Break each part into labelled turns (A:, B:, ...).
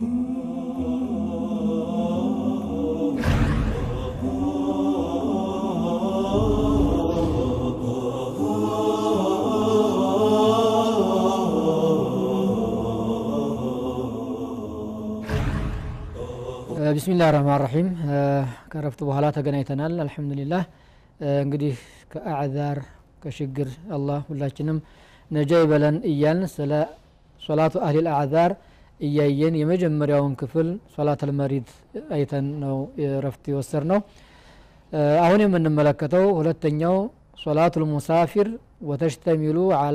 A: ቢስሚላህ ረህማን ረሒም ከረፍት በኋላ ተገናኝተናል አልሐምዱሊላህ እንግዲህ ከአዕዛር ከችግር አላህ ሁላችንም ነጃ ይበለን እያልን ስለ ሶላቱ አህሊል አዕዛር እያየን የመጀመሪያውን ክፍል ሶላት አልመሪድ አይተን ነው ረፍት የወሰድ ነው አሁን የምንመለከተው ሁለተኛው ሶላቱ ልሙሳፊር ወተሽተሚሉ አላ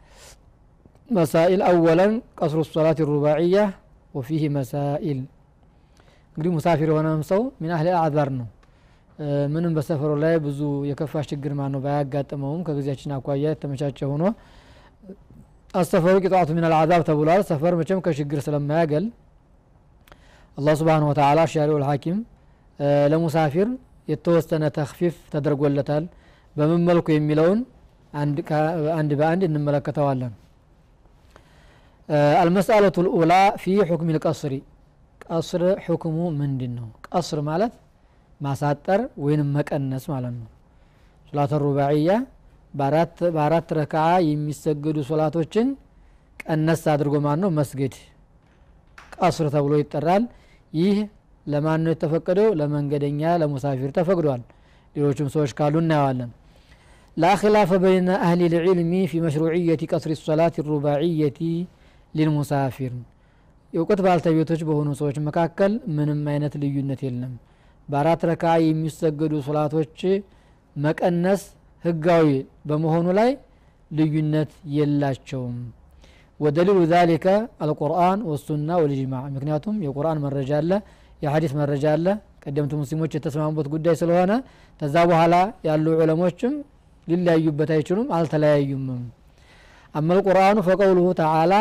A: መሳኢል አወለን ቀስሩ ሶላት ሩባዕያ ወፊህ መሳኢል እንግዲህ ሙሳፊር የሆነም ሰው ሚን አህሊ አዕዛር ነው ምንም በሰፈሩ ላይ ብዙ የከፋ ችግር ማ ነው ባያጋጥመውም ከጊዜያችን አኳያ የተመቻቸ ሆኖ አሰፈሩ ቂጣቱ ሚን አልዓዛብ ተብሏል ሰፈር መቼም ከችግር ስለማያገል አላህ ስብሓን ወተላ ሻሪው ልሐኪም ለሙሳፊር የተወሰነ ተክፊፍ ተደርጎለታል በምን መልኩ የሚለውን አንድ በአንድ እንመለከተዋለን አልመስአለቱ ልኡላ ፊ ሑክም ልቀስሪ ቀስር ሕክሙ ምንድን ነው ቀስር ማለት ማሳጠር ወይንም መቀነስ ማለት ነው ሶላት ሩባዕያ በአራት ረክዓ የሚሰገዱ ሶላቶችን ቀነስ አድርጎ ማን ነው መስገድ ቀስር ተብሎ ይጠራል ይህ ለማን ነው የተፈቀደው ለመንገደኛ ለሙሳፊር ተፈቅዷል ሌሎችም ሰዎች ካሉ እናየዋለን لا خلاف بين أهل العلم في مشروعية قصر الصلاة الرباعية للمسافر የእውቀት ባልተቤቶች በሆኑ ሰዎች መካከል ምንም አይነት ልዩነት የለም በአራት ረካ የሚሰገዱ ሶላቶች መቀነስ ህጋዊ በመሆኑ ላይ ልዩነት የላቸውም ወደሊሉ ዛሊከ አልቁርአን ወሱና ወልጅማዕ ምክንያቱም የቁርአን መረጃ አለ የሀዲስ መረጃ አለ ቀደምት ሙስሊሞች የተስማሙበት ጉዳይ ስለሆነ ከዛ በኋላ ያሉ ዑለሞችም ሊለያዩበት አይችሉም አልተለያዩምም አመ ልቁርአኑ ፈቀውሉሁ ተዓላ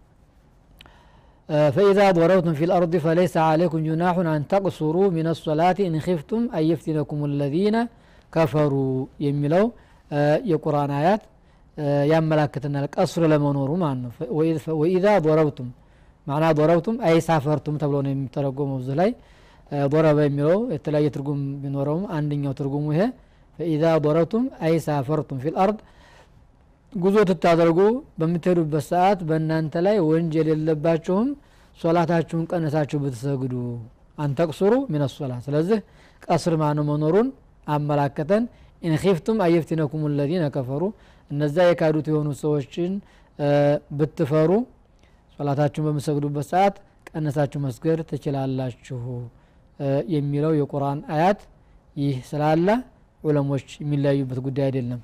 A: فإذا ضربتم في الأرض فليس عليكم جناح أن تقصروا من الصلاة إن خفتم أن يفتنكم الذين كفروا يملوا የቁርአን አያት ያመላክተናል ቀስር ለመኖሩ ማለት ነው ወኢዛ ضረብቱም ማዕና ضረብቱም አይሳፈርቱም ተብሎ ነው የሚተረጎመው እዚህ ላይ ضረበ የሚለው የተለያየ ትርጉም ቢኖረውም አንደኛው ትርጉሙ ይሄ ፈኢዛ ضረብቱም አይሳፈርቱም ፊል አርድ ጉዞ ትታደርጉ በምትሄዱበት ሰዓት በእናንተ ላይ ወንጀል የለባችሁም ሶላታችሁን ቀነሳችሁ ብትሰግዱ አንተቅሱሩ ሚን ሶላት ስለዚህ ቀስር ማነው መኖሩን አመላከተን ኢንኺፍቱም አየፍቲነኩም ለዚነ ከፈሩ እነዛ የካዱት የሆኑ ሰዎችን ብትፈሩ ሶላታችሁን በምሰግዱበት ሰዓት ቀነሳችሁ መስገድ ትችላላችሁ የሚለው የቁርአን አያት ይህ ስላለ ዑለሞች የሚለያዩበት ጉዳይ አይደለም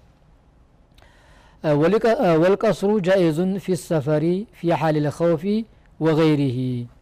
A: ወልቀስሩ ጃኢዙን ፊ ሰፈሪ ፊ ሓል ልኸውፊ ወገይሪህ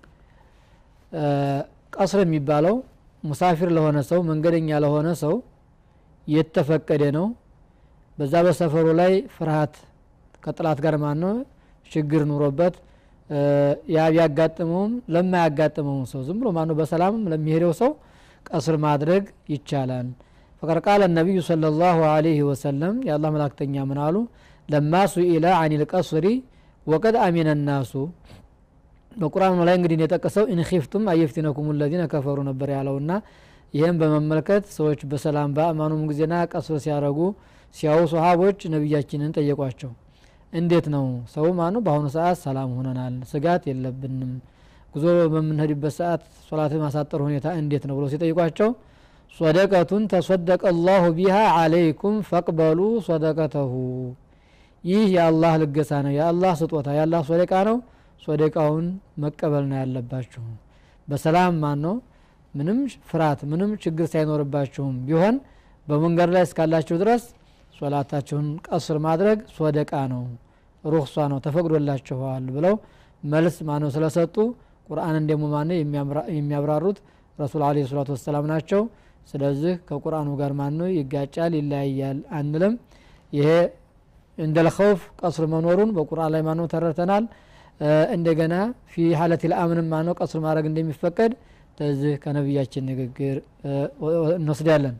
A: ቀስር የሚባለው ሙሳፊር ለሆነ ሰው መንገደኛ ለሆነ ሰው የተፈቀደ ነው በዛ በሰፈሩ ላይ ፍርሃት ከጥላት ጋር ማን ነው ችግር ኑሮበት ያ ቢያጋጥመውም ለማያጋጥመውም ሰው ዝም ብሎ ማነው በሰላምም ለሚሄደው ሰው ቀስር ማድረግ ይቻላል ፈቀድ ቃለ ነቢዩ صለ ላሁ አለይህ ወሰለም የአላህ መላክተኛ ምን አሉ ለማ ሱኢለ አን ልቀስሪ ወቀድ አሚነ ናሱ በቁርአኑ ላይ እንግዲህ የጠቀሰው ኢንኺፍቱም አየፍቲነኩም ለዚነ ከፈሩ ነበር ያለውና ይህም በመመልከት ሰዎች በሰላም በአማኑም ጊዜና ቀስር ሲያረጉ ሲያው ሰሃቦች ነቢያችንን ጠየቋቸው እንዴት ነው ሰው ማኑ በአሁኑ ሰዓት ሰላም ሆነናል ስጋት የለብንም ጉዞ በምንሄድበት ሰዓት ሶላት ማሳጠር ሁኔታ እንዴት ነው ብሎ ሲጠይቋቸው ሶደቀቱን ተሶደቀ አላሁ ቢሃ አለይኩም ፈቅበሉ ሶደቀተሁ ይህ የአላህ ልገሳ ነው የአላህ ስጦታ የአላህ ሶደቃ ነው ሶደቃውን መቀበል ነው ያለባችሁ በሰላም ማን ነው ምንም ፍርሃት ምንም ችግር ሳይኖርባችሁም ቢሆን በመንገድ ላይ እስካላችሁ ድረስ ሶላታችሁን ቀስር ማድረግ ሶደቃ ነው ሩክሷ ነው ተፈቅዶላችኋል ብለው መልስ ማነው ስለሰጡ ቁርአንን ደግሞ ማነው የሚያብራሩት ረሱል አለ ሰላቱ ወሰላም ናቸው ስለዚህ ከቁርአኑ ጋር ማነው ይጋጫል ይለያያል አንልም ይሄ እንደ ልኸውፍ ቀስር መኖሩን በቁርአን ላይ ማነው ተረድተናል እንደገና ፊ ሀለት ልአምንም ማነው ቀስር ማድረግ እንደሚፈቀድ ለዚህ ከነቢያችን ንግግር እንወስዳለን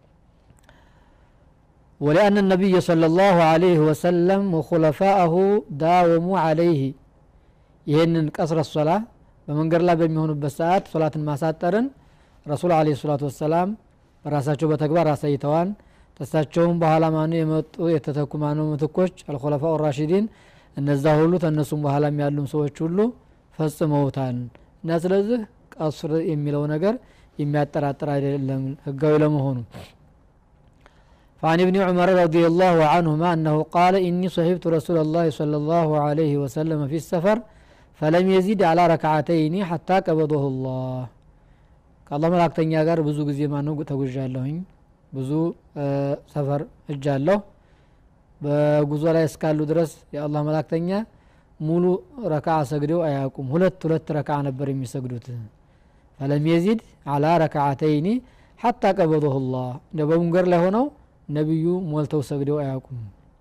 A: ولأن النبي صلى الله عليه وسلم وخلفاءه داوموا عليه ይህንን ቀስረ ሶላ በመንገድ ላይ በሚሆኑበት ሰዓት ሶላትን ማሳጠርን ረሱል አለ ሰላቱ ወሰላም በራሳቸው በተግባር አሳይተዋል ተሳቸውም በኋላ ማኑ የመጡ የተተኩ ማኑ ምትኮች አልኮለፋ ራሺዲን እነዛ ሁሉ ተነሱም በኋላም ያሉም ሰዎች ሁሉ ፈጽመውታል እና ስለዚህ ቀስር የሚለው ነገር የሚያጠራጥር አይደለም ህጋዊ ለመሆኑ فعن ابن عمر رضي الله عنهما أنه قال إني صحبت رسول الله صلى الله عليه وسلم في السفر فلم يزيد على ركعتين حتى قبضه الله ከአላህ መላእክተኛ ጋር ብዙ ጊዜ ማነው ተጉዣለሁኝ ብዙ ሰፈር እጃለሁ በጉዞ ላይ እስካሉ ድረስ የአላህ መላእክተኛ ሙሉ ረካ ሰግደው አያውቁም ሁለት ሁለት ረካ ነበር የሚሰግዱት ፈለም የዚድ አላ ረክዓተይኒ ሐታ ቀበضሁ ላህ እንደ በመንገድ ላይ ሆነው ነቢዩ ሞልተው ሰግደው አያውቁም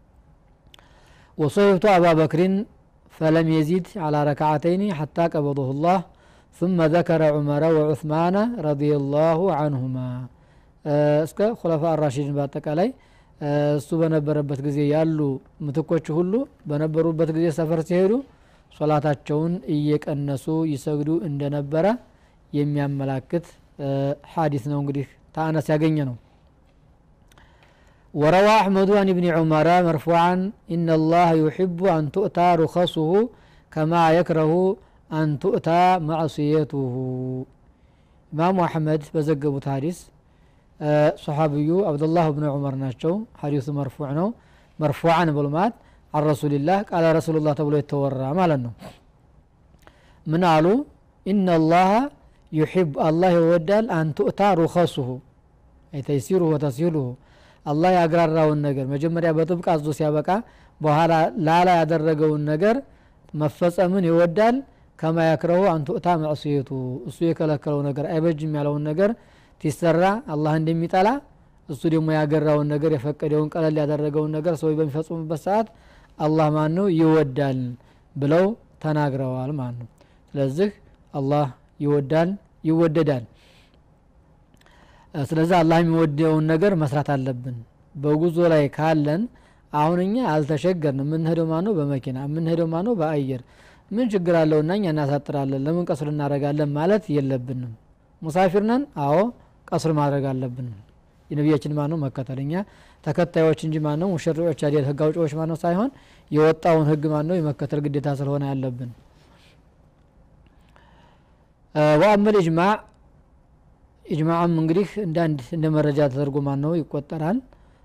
A: ወሶይብቱ አባ በክሪን ፈለም የዚድ አላ ረክዓተይኒ ሐታ ቀበضሁ ላህ ثم ذكر عمر وعثمان رضي الله عنهما እስከ ኩለፋ አራሺድን በአጠቃላይ እሱ በነበረበት ጊዜ ያሉ ምትኮች ሁሉ በነበሩበት ጊዜ ሰፈር ሲሄዱ ሶላታቸውን እየቀነሱ ይሰግዱ እንደነበረ የሚያመላክት ሐዲስ ነው እንግዲህ ተአነስ ያገኘ ነው وروى أحمد عن ابن عمر مرفوعا إن الله يحب أن تؤتى رخصه كما يكره أن تؤتى معصيته إمام أحمد بزقبوا حديث صحابيو عبد الله بن عمر ناتشو حديث مرفوع نو مرفوعا بلمات عن رسول الله قال رسول الله تبلو يتورى ما لنو من قالوا إن الله يحب الله يودال أن تؤتى رخصه أي تيسيره وتسهيله አላህ ያግራራውን ነገር መጀመሪያ በጥብቅ አዞ ሲያበቃ በኋላ ላላ ያደረገውን ነገር መፈጸምን ይወዳል ከማ ያክረሁ አንቱእታ መዕስየቱ እሱ የከለከለው ነገር አይበጅም ያለውን ነገር ሲሰራ አላህ እንደሚጠላ እሱ ደግሞ ያገራውን ነገር የፈቀደውን ቀለል ያደረገውን ነገር ሰዎች በሚፈጽሙበት ሰዓት አላህ ማን ነው ይወዳል ብለው ተናግረዋል ማለት ነው ስለዚህ አላህ ይወዳል ይወደዳል ስለዚህ አላህ የሚወደውን ነገር መስራት አለብን በጉዞ ላይ ካለን አሁን እኛ አልተሸገርን የምንሄደው ማነው በመኪና የምንሄደው ማነው በአየር ምን ችግር አለውና እኛ እናሳጥራለን ለምን ቀስር እናደረጋለን ማለት የለብንም ሙሳፊር ነን አዎ ቀስር ማድረግ አለብን የነቢያችን ማነው መከተል እኛ ተከታዮች እንጂ ማነው ሙሸሪዎች አይደል ህግ አውጪዎች ማነው ሳይሆን የወጣውን ህግ ማነው የመከተል ግዴታ ስለሆነ ያለብን ወአመል ኢጅማዕ ኢጅማዕም እንግዲህ እንዳንድ እንደ መረጃ ተደርጎ ማን ነው ይቆጠራል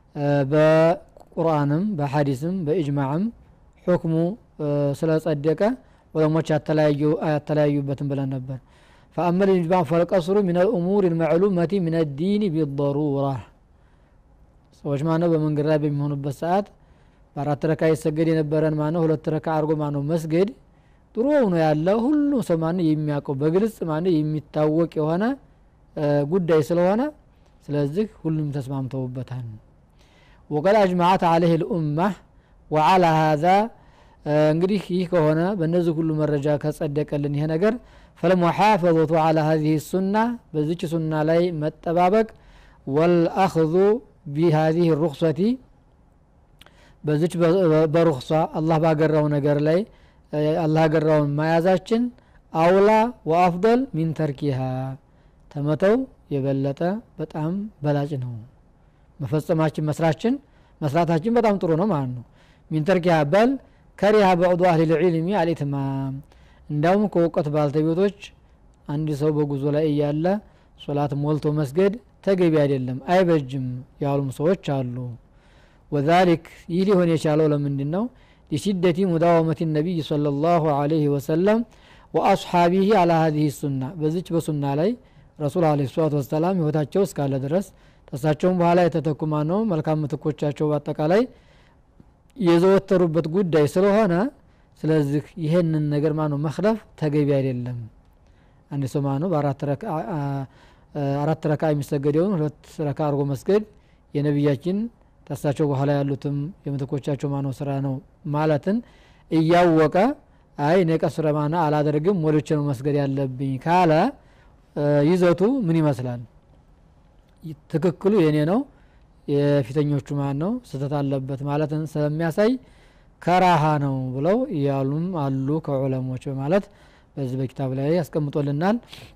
A: በቁርአንም በሐዲስም በኢጅማዕም ሁክሙ ስለጸደቀ ዑለሞች ያተለያዩበትን ብለን ነበር ፈአመል ኢጅማዕ ፈልቀስሩ ምን ልእሙር ልመዕሉመቲ ምን ዲን ቢضሩራ ሰዎች ማነው በመንገድ ላይ በሚሆኑበት ሰዓት በአራት ረካ ይሰገድ የነበረን ማነው ሁለት ረካ አድርጎ ማነው መስገድ ጥሩ ሆኖ ያለ ሁሉም ሰው ማነው የሚያውቀው በግልጽ ማነው የሚታወቅ የሆነ ጉዳይ ስለሆነ ስለዚህ ሁሉም ተስማምተውበታል ወቀድ አጅማዓት አለህ ልኡማ ወዓላ ሀዛ እንግዲህ ይህ ከሆነ በእነዚህ ሁሉ መረጃ ከጸደቀልን ይሄ ነገር ፈልሙሓፈظቱ አላ ሀዚህ ሱና በዚች ሱና ላይ መጠባበቅ ወልአኽዙ ቢሃዚህ ሩክሰቲ በዚች በሩክሷ አላህ ባገራው ነገር ላይ አላህ ያገራውን መያዛችን አውላ ወአፍضል ሚን ተርኪሃ ተመተው የበለጠ በጣም በላጭ ነው መፈጸማችን መስራችን መስራታችን በጣም ጥሩ ነው ማለት ነው ሚንተርኪያ በል ከሪሃ በዕዱ አህል ልዕልሚ አልኢትማም እንዳውም ከእውቀት ባልተቤቶች አንድ ሰው በጉዞ ላይ እያለ ሶላት ሞልቶ መስገድ ተገቢ አይደለም አይበጅም ያሉም ሰዎች አሉ ወዛሊክ ይህ ሊሆን የቻለው ለምንድን ነው ሊሽደቲ ሙዳወመት ነቢይ صለ ላሁ አለህ ወሰለም ወአስሓቢህ አላ ሀዚህ ሱና በዚች በሱና ላይ ረሱል አለ ሰላት ወሰላም ህይወታቸው እስካለ ድረስ ተሳቸውም በኋላ የተተኩ ማነው መልካም ምትኮቻቸው በአጠቃላይ የዘወተሩበት ጉዳይ ስለሆነ ስለዚህ ይህንን ነገር ማነው መክለፍ ተገቢ አይደለም አንድ ሰው ማነው አራት ረካ የሚሰገደውን ሁለት ረካ አድርጎ መስገድ የነቢያችን ተሳቸው በኋላ ያሉትም የምትኮቻቸው ማነው ስራ ነው ማለትን እያወቀ አይ እኔ ቀስረ ማና አላደርግም ወዶቼ ነው መስገድ ያለብኝ ካለ ይዘቱ ምን ይመስላል ትክክሉ የኔ ነው የፊተኞቹ ማን ነው ስተት አለበት ማለትን ስለሚያሳይ ከራሃ ነው ብለው እያሉም አሉ ከዑለሞች በማለት በዚህ በኪታብ ላይ ያስቀምጦልናል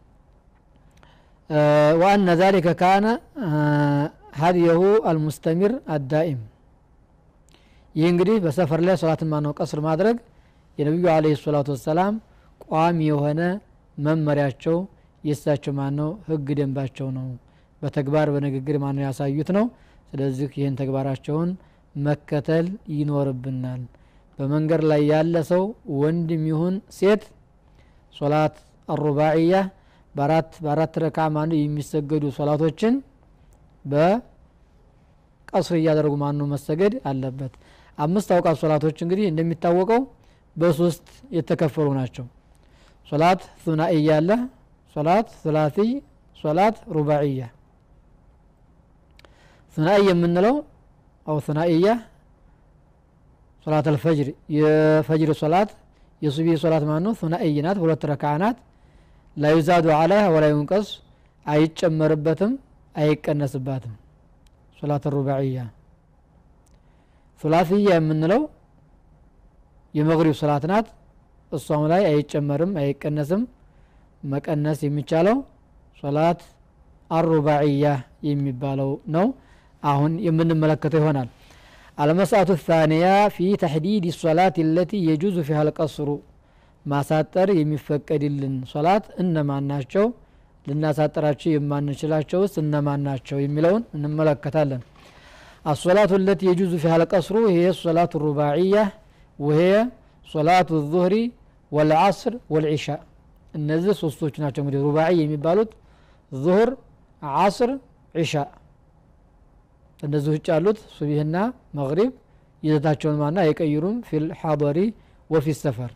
A: ወአነ ዛሊከ ካነ ሀዲየሁ አልሙስተሚር አዳኢም ይህ እንግዲህ በሰፈር ላይ ሶላትን ማነው ቀስር ማድረግ የነቢዩ አለ ሰላቱ ወሰላም ቋሚ የሆነ መመሪያቸው የእሳቸው ማነው ህግ ደንባቸው ነው በተግባር በንግግር ማነው ያሳዩት ነው ስለዚህ ይህን ተግባራቸውን መከተል ይኖርብናል በመንገድ ላይ ያለ ሰው ወንድም ይሁን ሴት ሶላት አሩባዕያ በአራት በአራት ረካ ማኑ የሚሰገዱ ሶላቶችን በቀስር እያደረጉ ማኑ መሰገድ አለበት አምስት አውቃት ሶላቶች እንግዲህ እንደሚታወቀው በሶስት የተከፈሉ ናቸው ሶላት ሱናኢያ አለ ሶላት ሱላሲይ ሶላት ሩባዕያ ሱናኢ የምንለው አው ሱናኢያ ሶላት አልፈጅር የፈጅር ሶላት የሱቢ ሶላት ማን ነው ሱናኢይ ናት ሁለት ረክዓ ናት ላዩዛዱ አለይህ ወላ ዩንቀስ አይጨመርበትም አይቀነስባትም ሶላት ሩባዕያ ሱላሲያ የምንለው የመግሪብ ሶላት ናት እሷም ላይ አይጨመርም አይቀነስም መቀነስ የሚቻለው ሶላት አሩባዕያ የሚባለው ነው አሁን የምንመለከተው ይሆናል المسألة الثانية في تحديد الصلاة التي يجوز فيها القصر ማሳጠር የሚፈቀድልን ሶላት እነማን ናቸው ልናሳጠራቸው የማንችላቸው ውስጥ እነማን ናቸው የሚለውን እንመለከታለን الصلاة التي يجوز فيها القصر هي الصلاة الرباعية وهي صلاة الظهر والعصر والعشاء እነዚህ ሶስቶች ናቸው እንግዲህ ሩባዒ የሚባሉት ዙሁር ዓስር ዒሻ እነዚህ ውጭ ያሉት ሱቢህና መግሪብ ይዘታቸውን ማና አይቀይሩም ፊል ሓضሪ ወፊ ሰፈር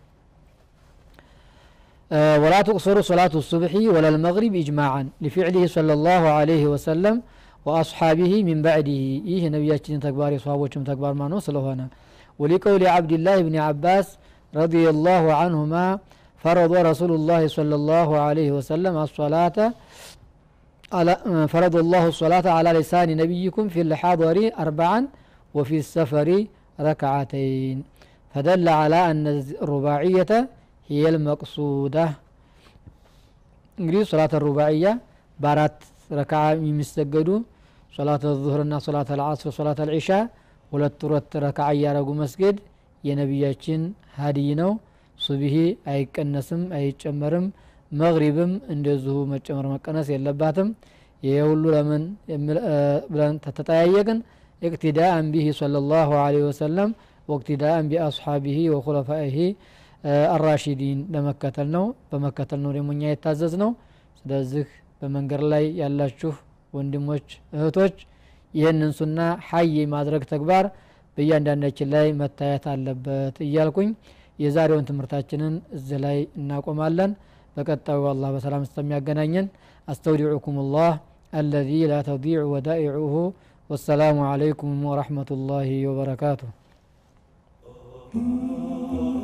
A: ولا تقصر صلاة الصبح ولا المغرب إجماعا لفعله صلى الله عليه وسلم وأصحابه من بعده إيه نبياتنا تكبار صحابوشم تكبار ما نوصل هنا ولقول عبد الله بن عباس رضي الله عنهما فرض رسول الله صلى الله عليه وسلم الصلاة على فرض الله الصلاة على لسان نبيكم في الحاضر أربعا وفي السفر ركعتين فدل على أن الرباعية هي المقصودة እንግዲህ ሶላት ሩባዕያ በአራት ረክዓ የሚሰገዱ ሶላት ዙህርና ሶላት አልዓስር ሶላት አልዒሻ ሁለት ሁለት ረክዓ እያረጉ መስገድ የነቢያችን ሀዲይ ነው ሱብሂ አይቀነስም አይጨመርም መግሪብም እንደዚሁ መጨመር መቀነስ የለባትም ይሄ ሁሉ ለምን ብለን ተጠያየቅን እቅትዳአን ቢሂ صለ ላሁ ለ ወሰለም ወቅትዳአን ቢአስሓቢሂ ወኩለፋኢሂ አራሺዲን ለመከተል ነው በመከተል ነው ደግሞ እኛ የታዘዝ ነው ስለዚህ በመንገድ ላይ ያላችሁ ወንድሞች እህቶች ይህንን ሱና ሀይ ማድረግ ተግባር በእያንዳንዳችን ላይ መታየት አለበት እያልኩኝ የዛሬውን ትምህርታችንን እዚህ ላይ እናቆማለን በቀጣዩ አላህ በሰላም እስከሚያገናኘን አስተውዲዑኩም ላህ አለዚ ላ ተዲዕ ወዳኢዑሁ ወሰላሙ አለይኩም ወረሕመቱ ላሂ ወበረካቱሁ